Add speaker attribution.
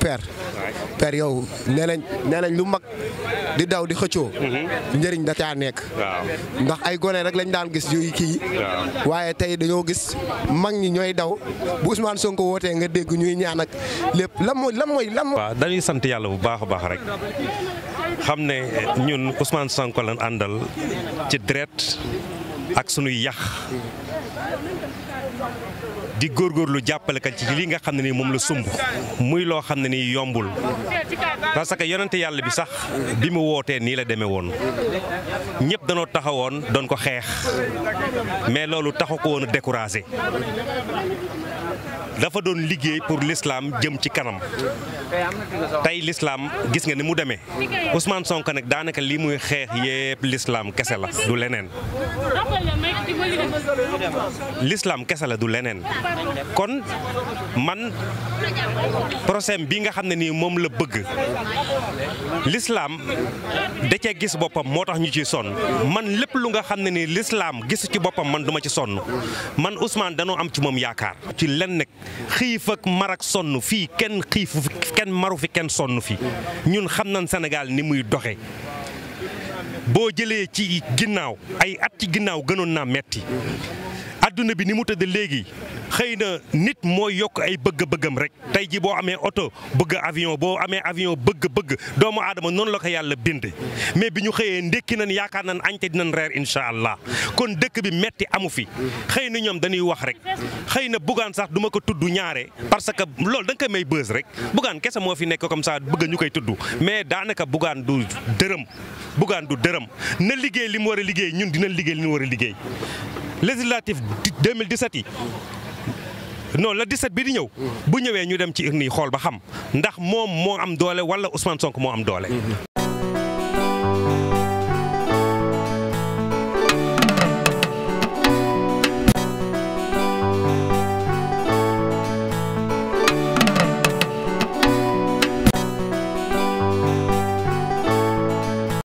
Speaker 1: père père yow nee nañ nee nañ lu mag di daw di xëccoo. njëriñ da caa nekk.
Speaker 2: waaw
Speaker 1: ndax ay gone rek lañ daan gis yu kii.
Speaker 2: waaw.
Speaker 1: waaye tey dañoo gis mag ñi ñooy daw bu Ousmane Sonko wootee nga dégg ñuy ñaan ak lépp lan mooy lan mooy lan mooy.
Speaker 2: waaw dañuy sant yàlla bu baax a baax rek xam ne ñun Ousmane Sonko lañ àndal ci deret ak sunuy yax di góorgóorlu jàppale ka ci li nga xam ne nii moom la sumb muy loo xam ne nii yombul parce que yonente yàlla bi sax bi mu wootee nii la demee woon ñëpp danoo taxawoon doon ko xeex mais loolu taxu ko woon a découragé dafa doon liggéey pour l'islam jëm ci kanam tey l'islam gis nga ni mu demee Ousmane Sonko nag daanaka li muy xeex yépp l'islam kese la du leneen l'islam kese la du leneen kon man procès bi nga xam ne nii moom la bëgg l'islam da cee gis boppam moo tax ñu ciy sonn man lépp lu nga xam ne nii l'islam gisu ci boppam man duma ci sonn man Ousmane danoo am ci moom yaakaar ci len nag xiif ak mar ak sonn fii kenn xiifu fi kenn maru fi kenn sonn fi ñun xam nañ Sénégal ni muy doxe boo jëlee ci ginnaaw ay at ci ginnaaw gënoon naa metti adduna bi ni mu tëdd léegi xëy na nit mooy yokk ay bëgg-bëggam rek tey ji boo amee oto bëgg avion boo amee avion bëgg-bëgg doomu aadama noonu la ko yàlla bind mais bi ñu xëyee ndékki nañ yaakaar nañ añte dinañ reer incha allah kon dëkk bi metti amu fi xëy na ñoom dañuy wax rek xëy na bugaan sax duma ko tudd ñaare parce que loolu da nga koy may bës rek bugaan kese moo fi nekk comme ça bëgg ñu koy tudd mais daanaka bugaan du dërëm bugaan du dërëm na liggéey li mu war a liggéey ñun dina liggéey li ñu war a liggéey législatif 2017 yi non la 17 bi di ñëw bu ñëwee ñu dem ci urne yi xool ba xam ndax moom moo am doole wala Ousmane Sonko moo am doole